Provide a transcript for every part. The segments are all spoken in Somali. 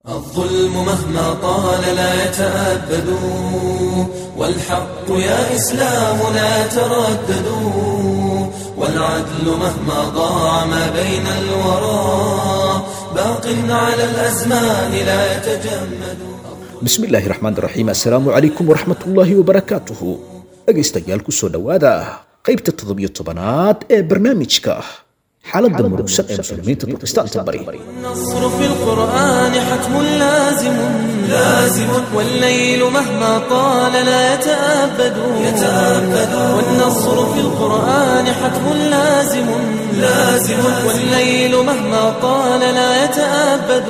الظلم مهما طال لا يتأبد والحق يا إسلام لا تردد والعدل مهما ضاع ما بين الورى باق على الأزمان لا يتجمد bismillaahi raxmaan raxiim assalaamu calaykum waraxmatullaahi wabarakaatuhu dhegaystayaal ku soo dhowaada qaybta toddobiyo tobanaad ee barnaamijka xaaladda murugsan ee muslimiinta turkistaanta bari النصر في القرآن حتم لازم لازم والليل مهما طال لا يتأبد يتأبد والنصر في القرآن حتم لازم لازم والليل مهما طال لا يتأبد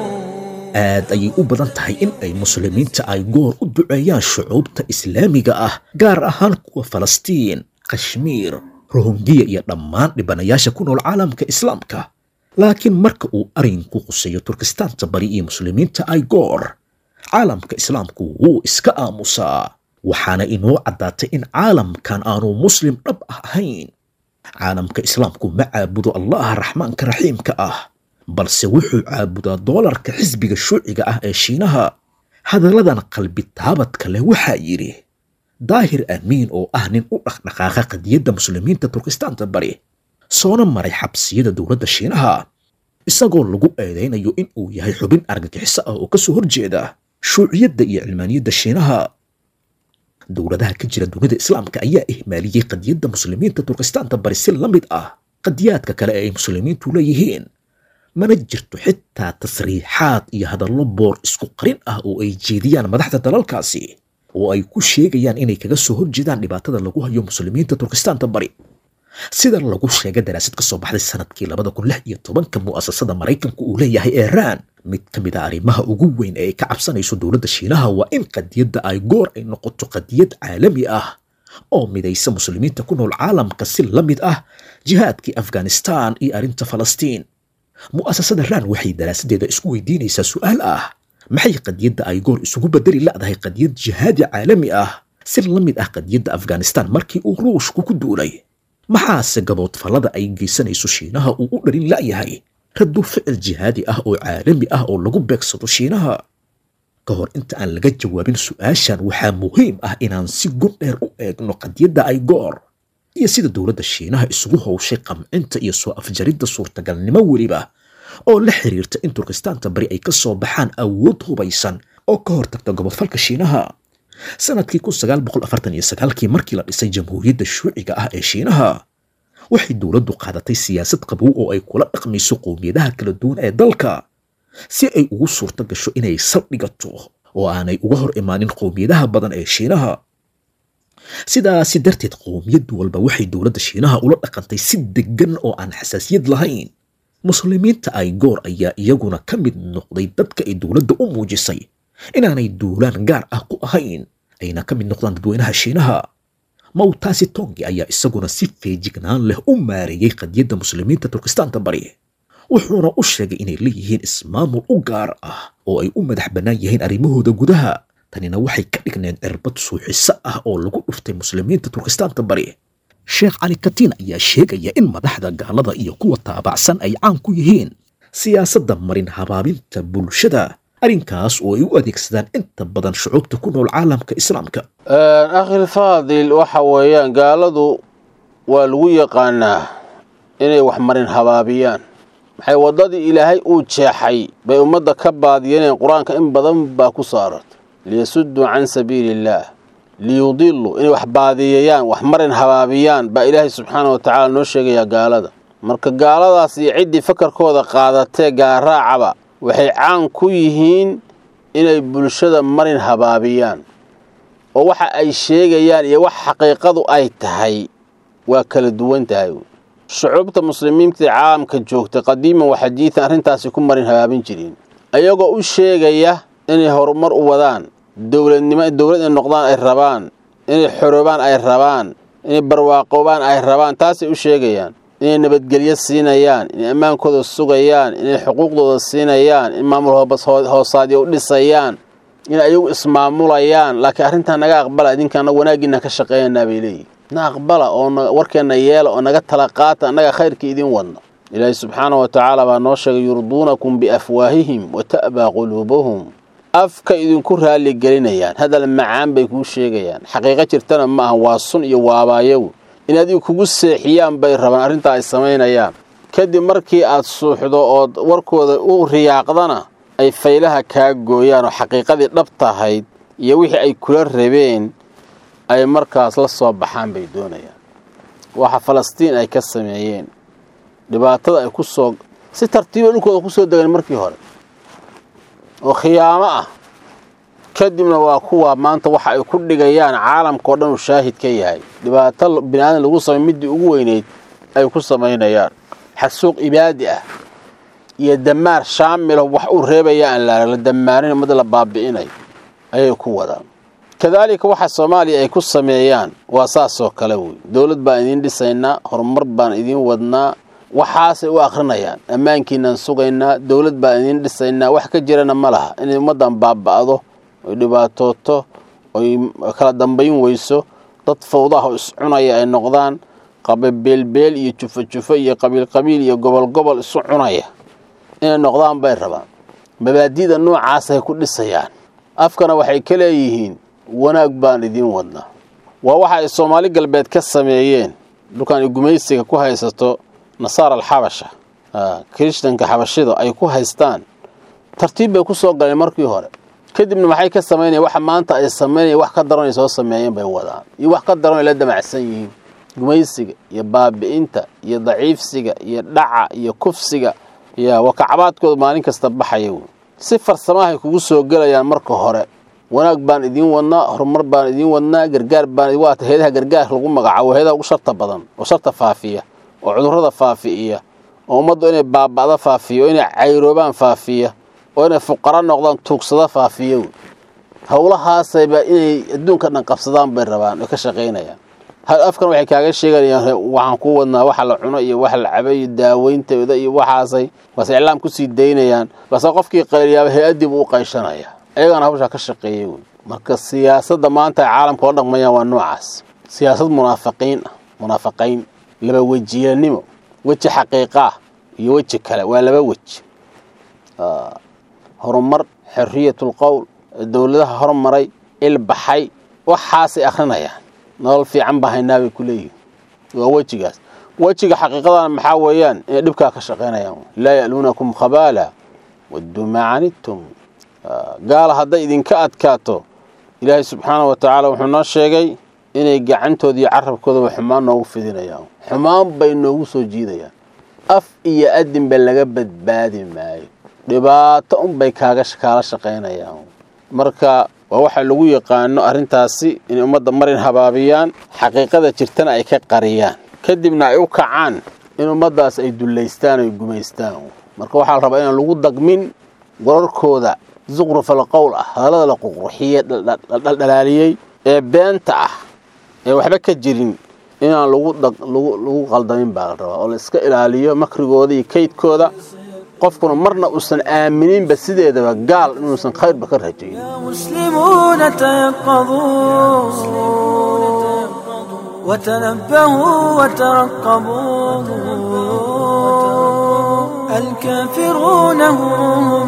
aad ayay u badan tahay in ay muslimiinta ay goor u duceeyaan shucuubta islaamiga ah gaar ahaan kuwa falastiin kashmiir rohongiya iyo dhammaan dhibanayaasha ku nool caalamka islaamka laakiin marka uu arinku quseeyo turkistaanta bari iyo muslimiinta ay goor caalamka islaamku wuu iska aamusaa waxaana inoo caddaatay in caalamkan aanu muslim dhab ah ahayn caalamka islaamku ma caabudo allaha raxmaanka raxiimka ah balse wuxuu caabudaa doolarka xisbiga shuuciga ah ee shiinaha hadalladan qalbi taabadka leh waxaa yidhi daahir amiin oo ah nin u dhaqdhaqaaqa qadiyadda muslimiinta turkistaanta bari soona maray xabsiyada dowladda shiinaha isagoo lagu eedaynayo in uu yahay xubin argagixiso ah oo ka soo horjeeda shuuciyadda iyo cilmaaniyadda shiinaha dowladaha ka jira dunida islaamka ayaa ihmaaliyey qadiyadda muslimiinta turkistaanta bari si la mid ah qadiyaadka kale ee ay muslimiintu leeyihiin mana jirto xitaa tasriixaad iyo hadallo boor isku qarin ah oo ay jeediyaan madaxda dalalkaasi oo ay ku sheegayaan inay kaga soo horjeedaan dhibaatada lagu hayo muslimiinta turkistaanta bari sida lagu sheegay daraasad ka soo baxday sanadkii labada kun lix iyo tobanka mu'asasada maraykanku uu leeyahay iiraan mid ka mid a arrimaha ugu weyn ee ay ka cabsanayso dowladda shiinaha waa in qadiyadda ay goor ay noqoto qadiyad caalami ah oo midaysa muslimiinta ku nool caalamka si la mid ah jihaadkii afghanistan iyo arrinta falastiin mu'asasada raan waxay daraasadeeda isku weydiinaysaa su'aal ah maxay qadiyadda ay goor isugu bedeli la'dahay qadiyad jihaadi caalami ah si la mid ah qadiyadda afghanistan markii uu ruushku ku duulay maxaase gaboodfallada ay geysanayso shiinaha uu u dhalin la'yahay raddu ficil jihaadi ah oo caalami ah oo lagu beegsado shiinaha ka hor inta aan laga jawaabin su'aashan waxaa muhiim ah inaan si gun dheer u eegno qadiyadda ay goor iyo sida dowladda shiinaha isugu howshay qamcinta iyo soo afjaridda suurtagalnimo weliba oo la xiriirta in turkistaanta bari ay ka soo baxaan awood hubaysan oo ka hortagta gobodfalka shiinaha sanadkii kun sagaal boqol afartan iyo sagaalkii markii la dhisay jamhuuriyadda shuuciga ah ee shiinaha waxay dowladdu qaadatay siyaasad qabow oo ay kula dhaqmayso qowmiyadaha kala duwan ee dalka si ay ugu suurto gasho inay saldhigato oo aanay uga hor imaanin qowmiyadaha badan ee shiinaha sidaasi darteed qowmiyad walba waxay dowladda shiinaha ula dhaqantay si deggan oo aan xasaasiyad lahayn muslimiinta ay goor ayaa iyaguna ka mid noqday dadka ay dowladda u muujisay inaanay duulaan gaar ah ku ahayn ayna ka mid noqdaan dadweynaha shiinaha mawtaasi tongi ayaa isaguna si feejignaan leh u maareeyey qadiyadda muslimiinta turkistaanta bari wuxuuna u sheegay inay leeyihiin ismaamul u gaar ah oo ay u madax bannaan yihiin arrimahooda gudaha tanina waxay ka dhigneed cirbad suuxiso ah oo lagu dhuftay muslimiinta turkistaanta bari sheekh cali katiin ayaa sheegaya in madaxda gaalada iyo kuwa taabacsan ay caan ku yihiin siyaasadda marin habaabinta bulshada arrinkaas oo ay u adeegsadaan inta badan shucuubta ku nool caalamka islaamka akhil faadil waxa weeyaan gaaladu waa lagu yaqaanaa inay wax marin habaabiyaan maxay waddadii ilaahay uu jeexay bay ummadda ka baadiyeeneen qur-aanka in badan baa ku saarartay liyasudduu can sabiili illaah liyudiluu inay wax baadiyeeyaan wax marin habaabiyaan baa ilaahay subxaana wa tacaala noo sheegayaa gaalada marka gaaladaas iyo ciddii fakarkooda qaadatee gaaraacaba waxay caan ku yihiin inay bulshada marin habaabiyaan oo waxa ay sheegayaan iyo wax xaqiiqadu ay tahay waa kala duwan tahay shucuubta muslimiinta ee caalamka joogtay qadiiman wa xadiidan arrintaasi ku marin habaabin jireen ayagoo u sheegaya inay horumar u wadaan dowladnimo dowlad inay noqdaan ay rabaan inay xoroobaan ay rabaan inay barwaaqoobaan ay rabaan taasay u sheegayaan inay nabadgelyo siinayaan inay ammaankooda sugayaan inay xuquuqdooda siinayaan in maamul hoosaadyo u dhisayaan inay ayagu ismaamulayaan laakiin arrintaa naga aqbala idinkaana wanaaggiina ka shaqeeyanaa bay leeyihin na aqbala oo warkeenna yeela oo naga tala qaata annaga khayrkii idin wadna ilaahay subxaana wa tacaala baa noo sheegay yurduunakum biafwaahihim wa ta'baa quluubuhum afka idinku raalli gelinayaan hadal macaan bay kuu sheegayaan xaqiiqo jirtana ma aha waa sun iyo waabaayagu in adigu kugu seexiyaan bay rabaan arrintaa ay samaynayaan kadib markii aad suuxdo ood warkooda u riyaaqdana ay faylaha kaa gooyaan oo xaqiiqadii dhabtahayd iyo wixii ay kula rabeen ay markaas la soo baxaan bay doonayaan waxa falastiin ay ka sameeyeen dhibaatada ay ku soo si tartiiba dhulkooda ku soo degeen markii hore oo khiyaamo ah kadibna waa kuwa maanta waxa ay ku dhigayaan caalamkao dhan uu shaahid ka yahay dhibaato bini aadan lagu samay middii ugu weyneyd ay ku samaynayaan xasuuq ibaadi ah iyo damaar shaamilo wax uu reebaya aan la damaarin ummadda la baabi'inayo ayay ku wadaan kadaalika waxa soomaaliya ay ku sameeyaan waa saasoo kale wey dowlad baan idiin dhisaynaa horumar baan idiin wadnaa waxaasay u akhrinayaan ammaankiinaan sugaynaa dowlad baan idiin dhisaynaa wax ka jirana ma laha inay ummaddan baaba'do oy dhibaatooto oy kala dambayn weyso dad fawdaha oo iscunaya ay noqdaan qababeelbeel iyo jufo jufo iyo qabiil qabiil iyo gobol gobol isu cunaya inay noqdaan bay rabaan mabaadi'da noocaasay ku dhisayaan afkana waxay ka leeyihiin wanaag baan idiin wadnaa waa waxa ay soomaali galbeed ka sameeyeen dhulkan ay gumaysiga ku haysato nasaara alxabasha kirishtanka xabashida ay ku haystaan tartiib bay ku soo galeen markii hore kadibna maxay ka samaynayan waxa maanta ay samaynayan wax ka daran ay soo sameeyeen bay wadaan iyo wax ka daran ay la damacsan yihiin gumaysiga iyo baabi'inta iyo daciifsiga iyo dhaca iyo kufsiga ya waa kacbaadkooda maalin kasta baxaya wey si farsamahay kugu soo gelayaan marka hore wanaag baan idiin wadnaa horumar baan idiin wadnaa gargaar baan waata heedaha gargaar lagu magacaabo heedaha ugu sharta badan oo sharta faafiya oo cudurrada faafi'iya oo ummaddu inay baaba'da faafiya oo inay cayroobaan faafiya oo inay fuqaro noqdaan tuugsada faafiya wey howlahaasayba inay adduunka dhan qabsadaan bay rabaan oy ka shaqaynayaan afkan waxay kaaga sheegayaan waxaan ku wadnaa waxa la cuno iyo waxa la cabo iyo daaweyntooda iyo waxaasay baase iclaam kusii daynayaan baase qofkii qayliyaaba hay-addii buu u qayshanaya ayagana hawshaa ka shaqeeyay wey marka siyaasadda maanta ay caalamka la dhaqmayaan waa noocaas siyaasad munaafiqiin ah munaafaqayn laba wejiyanimo weji xaqiiqa ah iyo weji kale waa laba weji horumar xorriyatul qowl dowladaha hormaray ilbaxay waxaasay akhrinayaan nolol fiican baa haynaa bay ku leeyihin waa wejigaas wejiga xaqiiqadana maxaa weeyaan inay dhibkaa ka shaqaynayaan laa ya'luunakum khabaala wadduu maa canidtum gaala hadday idinka adkaato ilaahay subxaana wa tacaala wuxuu noo sheegay inay gacantooda iyo carabkoodaba xumaan noogu fidinayaan xumaan bay noogu soo jiidayaan af iyo adinba laga badbaadi maayo dhibaato unbay kaaga kaala shaqaynayaan marka waa waxa lagu yaqaano arrintaasi inay ummadda marin habaabiyaan xaqiiqada jirtana ay ka qariyaan kadibna ay u kacaan in ummaddaas ay dullaystaan oy gumaystaan marka waxaa la rabaa inaan lagu dagmin wararkooda zuqrufal qowl ah hadallada la ququrxiyey dhaldhalaaliyey ee beenta ah ee waxba ka jirin inaan lagu qaldamin baa la rabaa oo la iska ilaaliyo makrigooda iyo kaydkooda qofkuna marna uusan aamininba sideedaba gaal inuusan khayrba ka rajayn مسلمون تيقظوا وتنبهوا وترقبوا الكافرون هم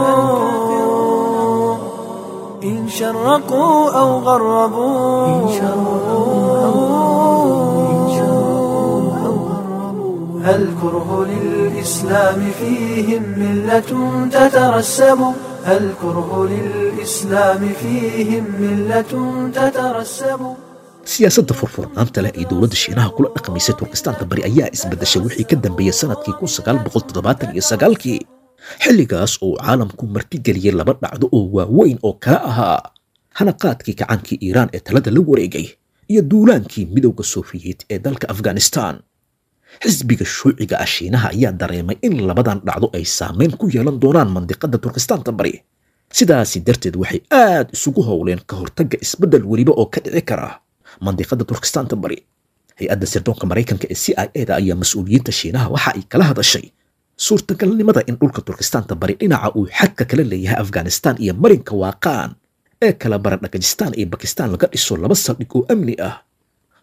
إن شرقوا أو غربوا الكره للإسلام فيهم ملة تترسب الكره للإسلام فيهم ملة تترسب siyaasadda furfurnaanta leh ee dowladda shiinaha kula dhaqmaysay turkistaanka bari ayaa isbedeshay wixii ka dambeeyey sanadkii kun sagaal boqol toddobaatan iyo sagaalkii xilligaas oo caalamku martigeliyey laba dhacdo oo waaweyn oo kala ahaa hanaqaadkii kacaankii iiraan ee talada la wareegay iyo duulaankii midowda sofiyeet ee dalka afghanistan xisbiga shuuciga ah shiinaha ayaa dareemay in labadan dhacdo ay saameyn ku yeelan doonaan mandiqadda turkistaanta bari sidaasi darteed waxay aad isugu howleen ka hortagga isbeddel weliba oo ka dhici kara mandiqadda turkistaanta bari hay-adda sirdoonka maraykanka ee c i e da ayaa mas-uuliyiinta shiinaha waxa ay kala hadashay suurtagalnimada in dhulka turkistaanta bari dhinaca uu xadka kala leeyahay afghanistan iyo marinka waaqaan ee kala bara dhagajistaan iyo bakistaan laga dhiso laba saldhig oo amni ah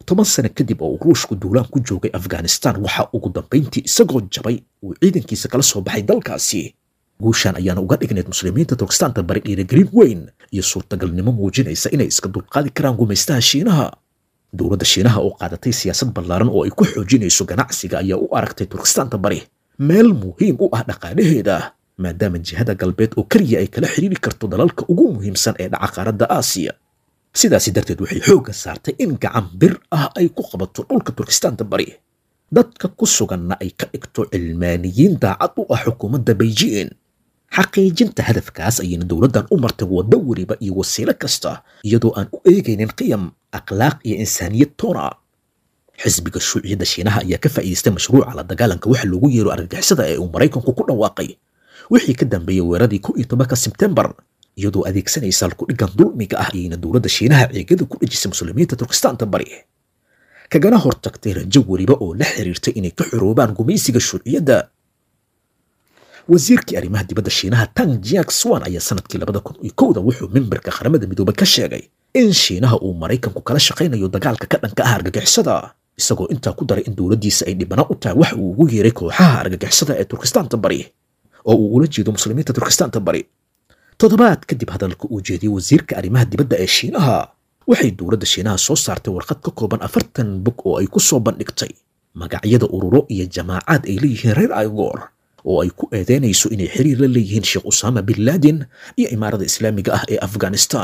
toban sano kadib oo uu ruushku duulaan ku joogay afghanistan waxa ugu dambayntii isagoo jabay uu ciidankiisa kala soo baxay dalkaasi guushan ayaana uga dhignayd muslimiinta turkistaanta bari dhiirigelin weyn iyo suurtagalnimo muujinaysa inay iska dulqaadi karaan gumaystaha shiinaha dowladda shiinaha oo qaadatay siyaasad ballaaran oo ay ku xoojinayso ganacsiga ayaa u aragtay turkistaanta bari meel muhiim u ah dhaqaalaheeda maadaama jihada galbeed oo keliya ay kala xidhiiri karto dalalka ugu muhiimsan ee dhaca qaaradda aasiya sidaasi darteed waxay xoogga saartay in gacan bir ah ay ku qabato dhulka turkistaanta bari dadka ku suganna ay ka dhigto cilmaaniyiin daacad u ah xukuumadda beijing xaqiijinta hadafkaas ayayna dowladdan u martay waddo weliba iyo wasiilo kasta iyadoo aan u eegaynin qiyam akhlaaq iyo insaaniyad toona xisbiga shuuciyadda shiinaha ayaa ka faa'iidaystay mashruuca la dagaalanka waxa loogu yeero argagixisada ee uu maraykanku ku dhawaaqay wixii ka dambeeyey weeradii kow iyo tobanka sebtembar iyadoo adeegsanaysa halkudhigan dulmiga ah ayayna dowladda shiinaha ceegada ku dhejisay muslimiinta turkistaanta bari kagana hortagtay rajo weliba oo la xiriirtay inay ka xoroobaan gumaysiga shuuciyadda wasiirkii arrimaha dibadda shiinaha tang jiak swan ayaa sanadkii labada kun iyo kowda wuxuu mimbarka qaramada midoobay ka sheegay in shiinaha uu maraykanku kala shaqaynayo dagaalka ka dhanka ah argagixisada isagoo intaa ku daray in dowladdiisa ay dhibana u tahay wax uu ugu yeeray kooxaha argagixisada ee turkistaanta bari oo uu ula jeedo muslimiinta turkistaanta bari toddobaad kadib hadalka uu jeediyey wasiirka arrimaha dibadda ee shiinaha waxay dowladda shiinaha soo saartay warqad ka kooban afartan bog oo ay ku soo bandhigtay magacyada ururo iyo jamaacaad ay leeyihiin reer aigoor oo ay ku eedeynayso inay xiriir la leeyihiin sheekh usaama bin laden iyo imaarada islaamiga ah ee afghanistan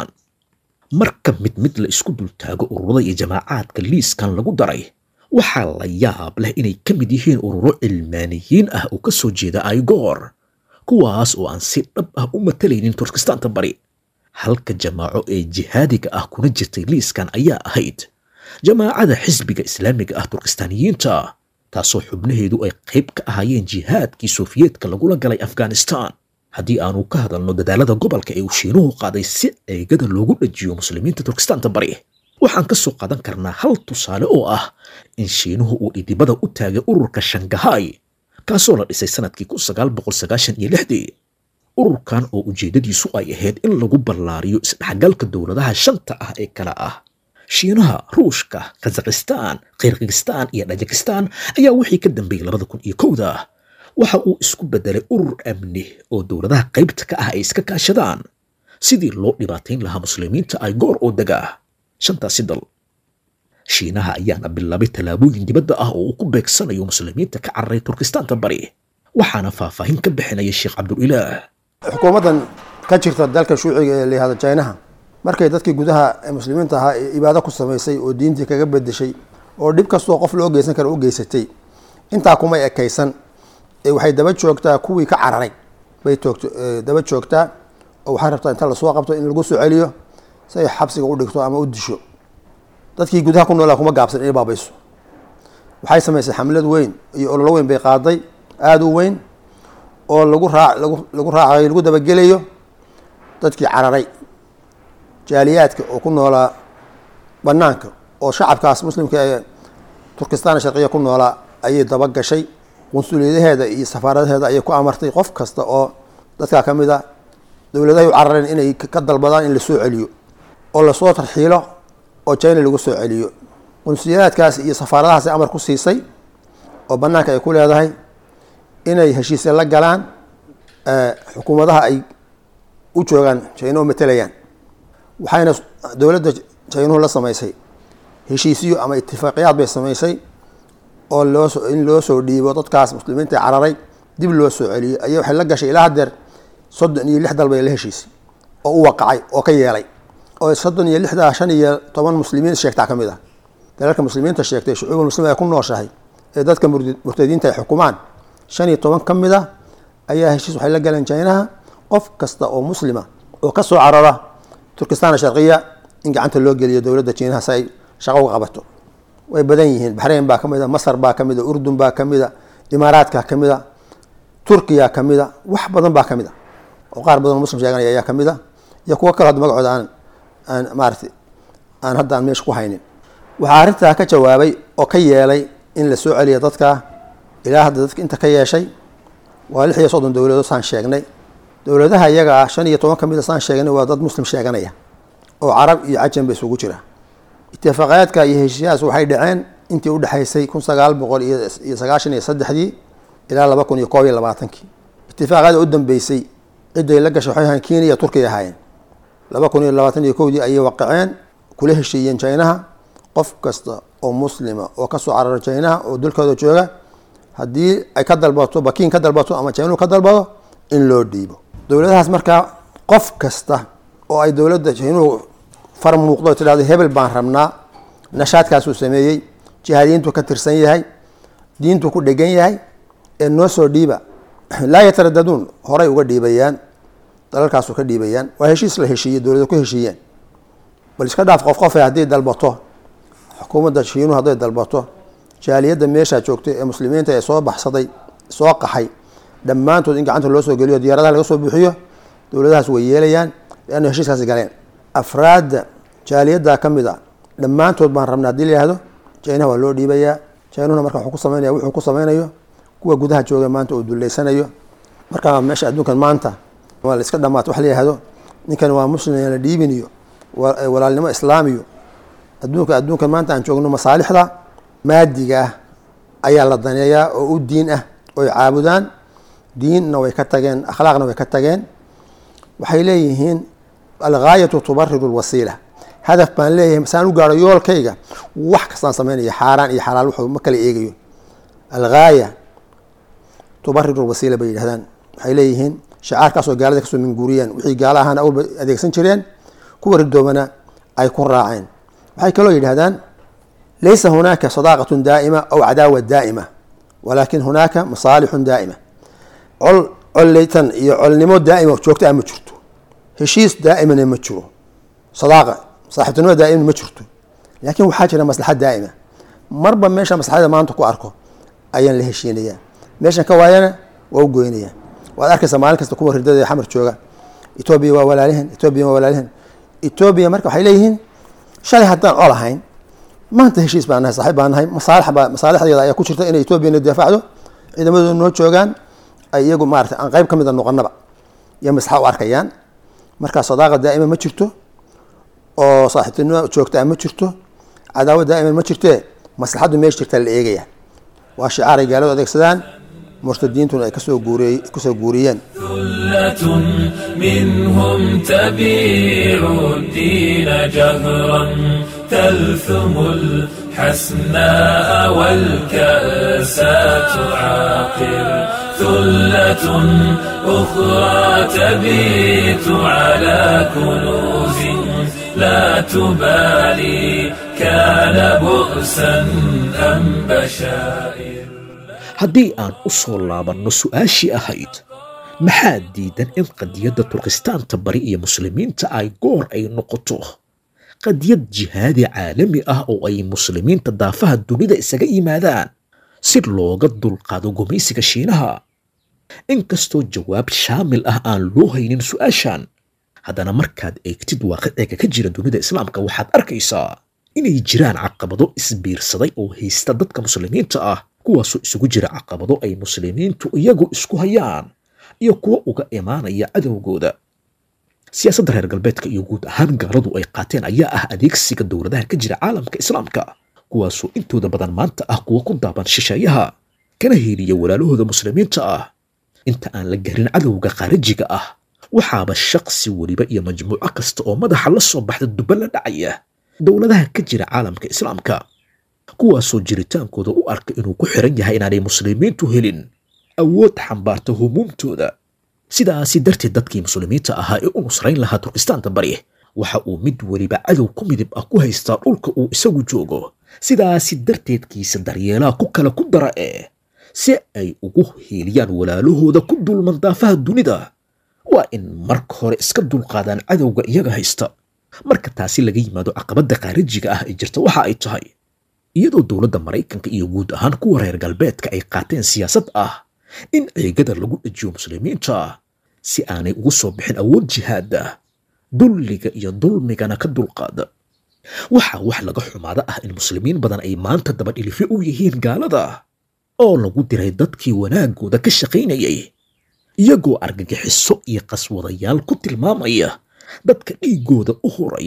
marka mid mid la isku dultaago ururada iyo jamaacaadka liiskan lagu daray waxaa la yaab leh inay ka mid yihiin ururo cilmaaniyiin ah oo ka soo jeeda aigoor kuwaas oo aan si dhab ah u matalaynin turkistaanta bari halka jamaaco ee jihaadiga ah kuna jirtay liiskan ayaa ahayd jamaacada xisbiga islaamiga ah turkistaaniyiinta taasoo xubnaheedu ay qayb ka ahaayeen jihaadkii sofiyeetka lagula galay afghanistan haddii aanu ka hadalno dadaalada gobolka ee uu shiinuhu qaaday si ceegada loogu dhajiyo muslimiinta turkistaanta bari waxaan ka soo qaadan karnaa hal tusaale oo ah in shiinuhu uu dhidibada u taagay ururka shangahay kaasoo la dhisay sanadkii kun sagaal boqol sagaashan iyo lixdii ururkan oo ujeeddadiisu ay ahayd in lagu ballaariyo isdhexgalka dowladaha shanta ah ee kale ah shiinaha ruushka kazakhistan kirgistan iyo dhajikistan ayaa wixii ka dambeeyey labada kun iyo kowda waxa uu isku bedelay urur amni oo dowladaha qaybta ka ah ay iska kaashadaan sidii loo dhibaatayn lahaa muslimiinta ay goor oo dega shantaasi dal shiinaha ayaana bilaabay tallaabooyin dibadda ah oo uu ku beegsanayo muslimiinta ka cararay turkistaanta bari waxaana faahfaahin ka bixinaya sheekh cabdulilaah xukuumaddan ka jirta dalka shuuciga ee layihahdo jinaha markay dadkii gudaha ee muslimiinta ahaa ee ibaado ku samaysay oo diintii kaga bedeshay oo dhib kastoo qof loo geysan kara u geysatay intaa kumay ekaysan ee waxay daba joogtaa kuwii ka cararay bay toogto daba joogtaa oo waxay rabtaa inta lasoo qabto in lagu soo celiyo si ay xabsiga u dhigto ama u disho dadkii gudaha ku noolaa kuma gaabsan inay baabayso waxay samaysay xamlad weyn iyo ololo weyn bay qaaday aada u weyn oo lagu raa lagu lagu raacayo lagu dabagelayo dadkii cararay jaaliyaadka oo ku noolaa banaanka oo shacabkaas muslimka ee turkistaan sharqiya ku noolaa ayay daba gashay qunsuliyadaheeda iyo safaaradaheeda ayay ku amartay qof kasta oo dadkaa ka mid a dowladahay u carareen inay ka dalbadaan in lasoo celiyo oo lasoo tarxiilo oo china lagu soo celiyo qunsuliyadaadkaas iyo safaaradahaas amar ku siisay oo banaanka ay ku leedahay inay heshiisya la galaan xukuumadaha ay u joogaan china oo matelayaan waxayna dowladda chinuhu la samaysay heshiisyo ama itifaaqiyaad bay samaysay oo loosoo in loo soo dhiibo dadkaas muslimiinta cararay dib loo soo celiyo aya waxay la gashay ilaa hadeer soddon iyo lix dal bay la heshiisay oo u waqacay oo ka yeelay oo soddon iyo lixdaa shan iyo toban muslimiin sheegtaa ka mid ah dalalka muslimiinta sheegtay shucuubul muslimiin ay ku nooshahay ee dadka murtadiinta ay xukumaan shan iyo toban ka mid a ayaa heshiis waxay la galeen jinaha qof kasta oo muslima oo ka soo carara turkistan sharqiya in gacanta loo geliyo dowladda jiinaha si ay shaqo uga qabato way badan yihiin baxrayn baa ka mid a masar baa ka mid a urdun baa ka mid a imaaraadka ka mid a turkiya ka mid a wax badan baa ka mid a oo qaar badan oo muslim sheeganaya ayaa ka mid a iyo kuwo kale hadda magacooda aan aan maarata aan hadda aan meesha ku haynin waxaa arrintaa ka jawaabay oo ka yeelay in la soo celiya dadka ilaa hadda dadka inta ka yeeshay waa lix iyo soddon dowladood saan sheegnay dowladaha iyaga ah shan iyo toban ka mid a saan sheegnay waa dad muslim sheeganaya oo carab iyo cajam ba isugu jira itifaaqayaadka iyo heshiiyahaas waxay dhaceen intii udhexaysay kun sagaal boqol iyo sagaashan iyo saddexdii ilaa laba kun iyo koob iyo labaatankii itifaaqyada u dambeysay ciday la gashay waxay ahayn kenya iyo turkiya ahaayeen laba kun iyo labaatan iyo kowdii ayay waqaceen kula heshiiyeen jinaha qof kasta oo muslima oo kasoo carara jinaha oo dulkooda jooga haddii ay ka dalbato bakiin ka dalbato ama jinuhu ka dalbado in loo dhiibo dowladahaas markaa qof kasta oo ay dowladda jinuhu far muuqdo tidhahdo hebel baan rabnaa nashaadkaasuu sameeyey jihaadiyiintu ka tirsan yahay diintu ku dhegan yahay ee noo soo dhiiba laa yataradaduun horay uga dhiibayaan dalalkaasu ka dhiibayaan waa heshiis la heshiiyey dowlada ku heshiiyeen bal iska dhaaf qof qofe haddii dalbato xukuumadda shiinuhu hadday dalbato jaaliyadda meeshaa joogtay ee muslimiinta ee soo baxsaday soo qaxay dhammaantood in gacanta loo soo geliyo diyaaradaha laga soo buuxiyo dowladahaas way yeelayaan leanna heshiiskaasi galeen afraadda jaaliyadda ka mid a dhammaantood baan rabna hadii la yihahdo jinaha waa loo dhiibayaa jinuhuna marka wuxuu ku sameynaya wuxuu ku sameynayo kuwa gudaha jooga maanta uu duleysanayo marka meesha adduunkan maanta waa la iska dhamaata wax la yihahdo ninkan waa muslim la dhiibiniyo walaalnimo islaamiyo adduunka adduunkan maanta aan joogno masaalixda maadiga ah ayaa la daneeyaa oo u diin ah oy caabudaan diinna way ka tageen akhlaaqna way ka tageen waxay leeyihiin algaayatu tubariru lwasiila hadaf baan leeyahay masaan u gaaro yoolkayga wax kastaan sameynaya xaaraan iyo xalaal wuxuu ma kala eegayo algaaya tubariru lwasiila bay yidhahdaan waxay leeyihiin shacaarkaasoo gaalada kasoo minguuriyeen wixii gaala ahaana awalba adeegsan jireen kuwa ridoobana ay ku raaceen waxay kaloo yidhahdaan laysa hunaaka sadaaqatun daa'ima aw cadaawa daa'ima walaakin hunaaka masaalixun daa'ima col colleytan iyo colnimo daa'ima joogta ah ma jirto heshiis daa'imana ma jiro sadaaqa saaxiibtinimo daa'imna ma jirto laakiin waxaa jira maslaxad daa'ima marba meesha maslaxada maanta ku arko ayaan la heshiinayaa meeshan ka waayana waa u goynayaa waad arkaysaa maalin kasta kuwa ridada ee xamar jooga etoobiya waa walaalihin etoobiya waa walaalihin etoobiya marka waxay leeyihiin shalay haddaan col ahayn maanta heshiis baan nahay saaxiib baan nahay masaalix baa masaalixdeeda ayaa ku jirta inay etoobiyana difaacdo ciidamadooda noo joogaan ay iyagu maarata aan qayb ka mida noqonaba iyo maslaxa u arkayaan marka sadaaqa daa'ima ma jirto oo saaxiibtinimo joogta ah ma jirto cadaawad daa'iman ma jirtee maslaxaddu meesha jirtaa la eegaya waa shicaaray gaaladu adeegsadaan murtadiintuna ay kasoo guuriy kasoo guuriyeen ثلة منهم تبيع الدين جهرا تلثم الحسناء والكأس تعاقر ثلة أخرى تبيت على كنوز لا تبالي كان بؤسا أم بشائر haddii aan u soo laabanno su'aashii ahayd maxaa diidan in qadiyadda turkistaanta bari iyo muslimiinta ay goor ay noqoto qadiyad jihaadi caalami ah oo ay muslimiinta daafaha dunida isaga yimaadaan si looga dulqaado gumaysiga shiinaha inkastoo jawaab shaamil ah aan loo haynin su'aashan haddana markaad eegtid waaqiciga ka jira dunida islaamka waxaad arkaysaa inay jiraan caqabado isbiirsaday oo haysta dadka muslimiinta ah kuwaasoo isugu jira caqabado ay muslimiintu iyagu isku hayaan iyo kuwo uga imaanaya cadowgooda siyaasadda reer galbeedka iyo guud ahaan gaaladu ay qaateen ayaa ah adeegsiga dowladaha ka jira caalamka islaamka kuwaasoo intooda badan maanta ah kuwa ku daaban shisheeyaha kana heliya walaalahooda muslimiinta ah inta aan la garin cadowga khaarijiga ah waxaaba shaqsi weliba iyo majmuuco kasta oo madaxa la soo baxda duba la dhacaya dowladaha ka jira caalamka islaamka kuwaasoo jiritaankooda u arka inuu ku xiran yahay inaanay muslimiintu helin awood xambaarta humuumtooda sidaasi darteed dadkii muslimiinta ahaa ee u nusrayn lahaa turkistaanta bari waxa uu mid weliba cadow ku midib ah ku haystaa dhulka uu isagu joogo sidaasi darteedkiisa daryeelaha ku kale ku dara ee si ay ugu hiiliyaan walaalahooda ku dulman daafaha dunida waa in marka hore iska dulqaadaan cadowga iyaga haysta marka taasi laga yimaado caqabadda khaarijiga ah ee jirta waxa ay tahay iyadoo dowladda maraykanka iyo guud ahaan kuwa reer galbeedka ay qaateen siyaasad ah in ceegada lagu dhajiyo muslimiinta si aanay ugu soo bixin awood jihaada dulliga iyo dulmigana ka dulqaada waxaa wax laga xumaada ah in muslimiin badan ay maanta dabadhilifyo u yihiin gaalada oo lagu diray dadkii wanaagooda ka shaqaynayay iyagoo argagixiso iyo qaswadayaal ku tilmaamaya dadka dhiiggooda u horaya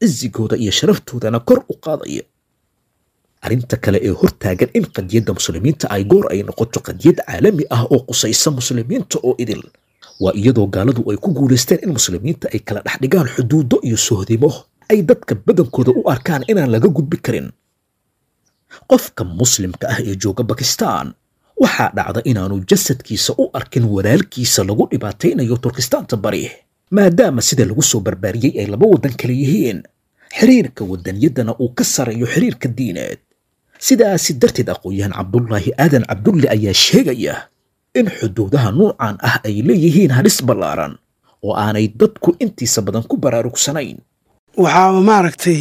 cisigooda iyo sharaftoodana kor u qaadaya arrinta kale ee hortaagan in qadiyadda muslimiinta ay goor ay noqoto qadiyad caalami ah oo qusaysa muslimiinta oo idil waa iyadoo gaaladu ay ku guulaysteen in muslimiinta ay kala dhex dhigaan xuduudo iyo sohdimo ay dadka badankooda u arkaan inaan laga gudbi karin qofka muslimka ah ee jooga bakistaan waxaa dhacda inaanu jasadkiisa u arkin walaalkiisa lagu dhibaataynayo turkistaanta bari maadaama sida lagu soo barbaariyey ay laba waddan kale yihiin xiriirka waddanyaddana uu ka sareeyo xiriirka diineed sidaasi darteed aqoon-yahan cabdulaahi aadan cabdulle ayaa sheegaya in xuduudaha nuucan ah ay leeyihiin halis ballaaran oo aanay dadku intiisa badan ku baraarugsanayn waxaa maaragtay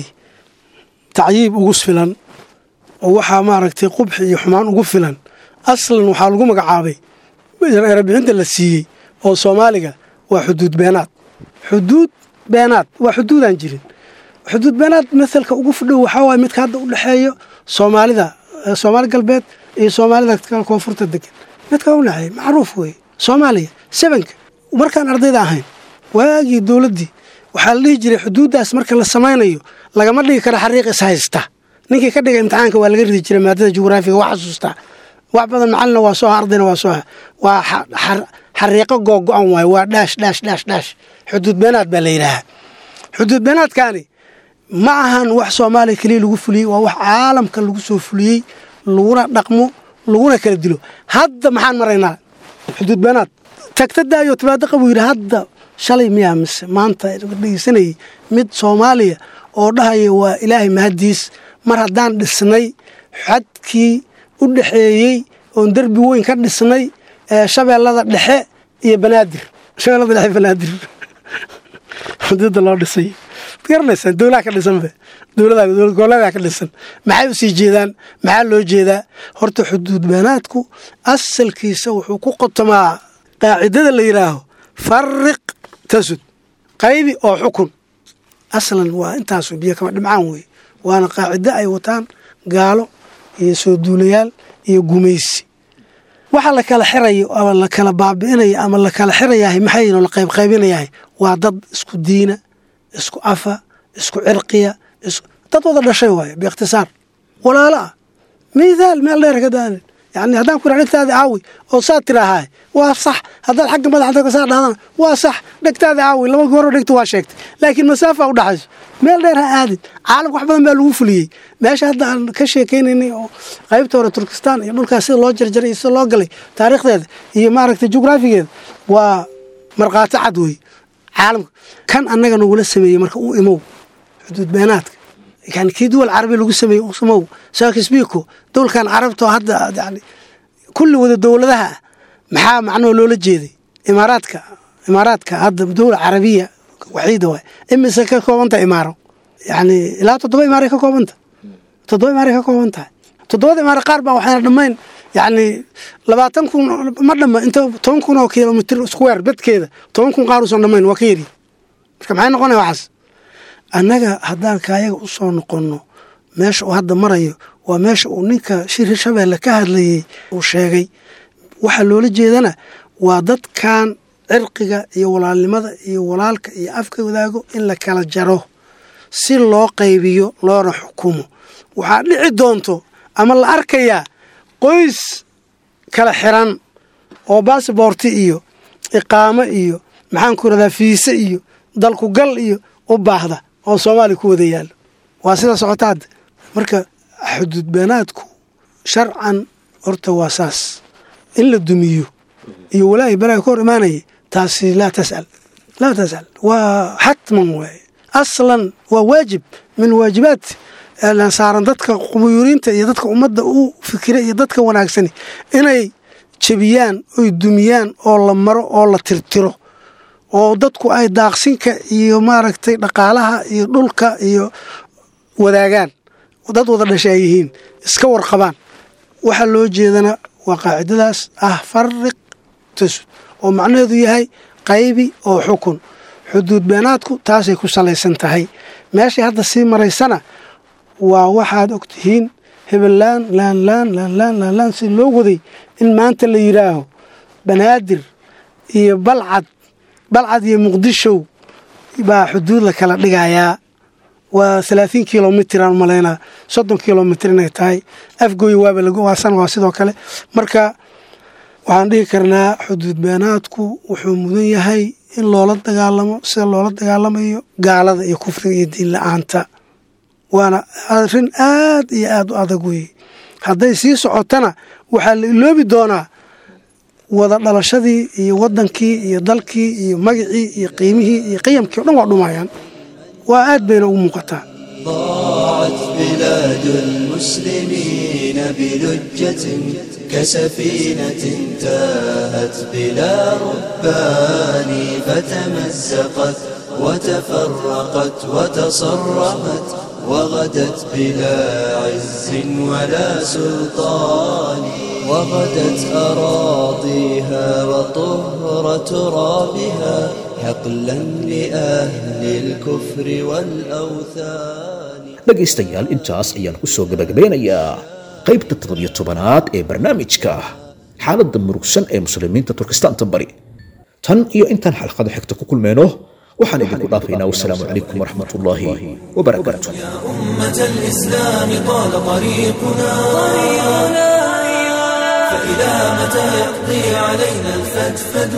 tacyiib ugu filan oo waxaa maaragtay qubxi iyo xumaan ugu filan aslan waxaa lagu magacaabay erebixinta la siiyey oo soomaaliga waa xuduud beenaad xuduud beenaad waa xuduudaan jirin xuduud beenaad masalka ugu fudhow waxaa waay midka hadda u dhexeeyo soomaalida soomaali galbeed iyo soomaalida kale koonfurta degan midka u dhexeeya macruuf weeye soomaaliya sebanka markaan ardayda ahayn waagii dowladdii waxaa la dhihi jiray xuduuddaas marka la samaynayo lagama dhigi karo xariiq is haysta ninkii ka dhiga imtixaanka waa laga ridi jiray maadada jugraafiga waa xasuustaa wax badan macalina waa soo ardayna waa soo waa xariiqo googo-an waaye waa dhaash dhaash dhaash dhaash xuduud beenaad baa la yidhaahaa xuduud beenaadkaani ma ahan wax soomaaliya keliya lagu fuliyey waa wax caalamka lagu soo fuliyey laguna dhaqmo laguna kala dilo hadda maxaan maraynaa xuduud beenaad tagtadaayo timaado buu yidhi hadda shalay miyaa mise maanta dhegeysanayay mid soomaaliya oo dhahaya waa ilaahay mahaddiis mar haddaan dhisnay xadkii u dhexeeyey oon derbi weyn ka dhisnay ee shabeellada dhexe iyo banaadir shabeellada dhexe banaadir xuduudda loo dhisay garanaysaan dowlaha ka dhisanbe dowlada dowlad goboleedaa ka dhisan maxay u sii jeedaan maxaa loo jeedaa horta xuduud beenaadku asalkiisa wuxuu ku qotomaa qaacidada la yidhaaho fariq tasud qaybi oo xukun aslan waa intaasu biyo kama dhimcaan weeye waana qaacido ay wataan gaalo iyo soo duulayaal iyo gumaysi waxa la kala xirayo ama la kala baabi'inayo ama la kala xirayahay maxayno la qaybqaybinayahay waa dad isku diina isku afa isku cirqiya dad wada dhashay waaye biikhtisaar walaalo ah mithaal meel dheer ka daanin yani haddaan ku idhaha dhegtaada caawi oo saa tiraahaa waa sax haddaad xagga madaxda saa dhahdana waa sax dhegtaada caawi laba gooro dhegta waa sheegtay laakiin masaafa u dhaxayso meel dheer ha aadin caalamka wax badan baa lagu fuliyey meesha hadda aan ka sheekaynaynay oo qaybta hore turkistaan iyo dhulkaas sida loo jarjaray iyo sida loo galay taariikhdeeda iyo maaragtay jugraafigeeda waa markhaati cad wey caalamka kan annaga nagula sameeyey marka u imow xuduud beenaadka yani kii duwal carabi lagu sameeyey usamow saakisbiko dowlkan carabta oo hadda yani kulli wada dowladaha ah maxaa macnoo loola jeeday imaaraadka imaaraadka hadda dowla carabiya waxiida waay imise ka koobanta imaaro yani ilaa toddoba imaaray ka koobanta toddoba imaaray ka kooban tahay toddobada imaaro qaar baa waxayna dhammayn yani labaatan kun ma dhamma inta toban kun oo kilomitr square bedkeeda toban kun qaar uusan dhammayn waa ka yari marka maxay noqonaya waxaas annaga haddaan kaayaga u soo noqonno meesha uu hadda marayo waa meesha uu ninka shir shabeelle ka hadlayey uu sheegay waxaa loola jeedana waa dadkan cirqiga iyo walaalnimada iyo walaalka iyo afka wadaago in la kala jaro si loo qaybiyo loona xukumo waxaa dhici doonto ama la arkayaa qoys kala xiran oo baasboorti iyo iqaamo iyo maxaan ku radaa fiise iyo dalkugal iyo u baahda oo soomaaliya ku wada yaallo waa sida socota hadda marka xuduud beenaadku sharcan horta waa saas in la dumiyo iyo walaahi balaaga ka hor imaanaya taasi laa tasal laa tasal waa xatman waaye aslan waa waajib min waajibaat saaran dadka qubuyuriinta iyo dadka ummadda u fikira iyo dadka wanaagsani inay jebiyaan oy dumiyaan oo la maro oo la tirtiro oo dadku ay daaqsinka iyo maaragtay dhaqaalaha iyo dhulka iyo wadaagaan dad wada dhashay ay yihiin iska warqabaan waxaa loo jeedana waa qaacidadaas ah fariq tasud oo macnaheedu yahay qaybi oo xukun xuduud beenaadku taasay ku salaysan tahay meeshay hadda sii maraysana waa waxaad og tihiin hebelaan laanlaan laanlaan laanlaan si loo waday in maanta la yidhaaho banaadir iyo balcad balcad iyo muqdishow baa xuduud la kala dhigayaa waa halaaثiin kilomitr aan malaynaa soddon kilomitr inay tahay afgooy waaba lagu waasan waa sidoo kale marka waxaan dhihi karnaa xuduud beenaadku wuxuu mudan yahay in loola dagaalamo sida loola dagaalamayo gaalada iyo kufriga iyo diin la-aanta waana arrin aad iyo aad u adag weeye hadday sii socotana waxaa la iloobi doonaa wada dhalashadii iyo wadankii iyo dalkii iyo magacii iyo qiimihii iyo qiyamkii o dhan waa dhumayaan waa aad bayna ugu muuqataa ضاعت بلاد المسلمين بلجة كسفينة تاهت بلا ربان فتمزقت وتفرقت وتصرمت وغدت بلا عز ولا سلطان وغدت أراضيها وطهر ترابها حقلا لأهل الكفر والأوثان dhegaystayaal intaas ayaan ku soo gabagabeynayaa qaybta toddobiyo tobanaad ee barnaamijka xaaladda murugsan ee muslimiinta turkistaanta bari tan iyo intaan xalqada xigta ku kulmeyno waxaan idinku dhaafaynaa wasalaamu calaykum waraxmat ullaahi wabarakaatu أمة الإسلام طال طريقنا فإلى متى يقضي علينا الفدفد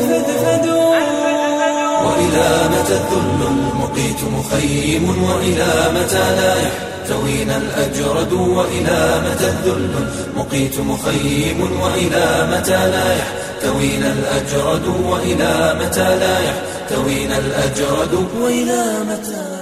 وإلى متى الذل المقيت مخيم وإلى متى لا يحتوينا الأجرد وإلى متى الذل المقيت مخيم وإلى متى لا يحتوينا الأجرد وإلى متى لا يحتوينا الأجرد وإلى متى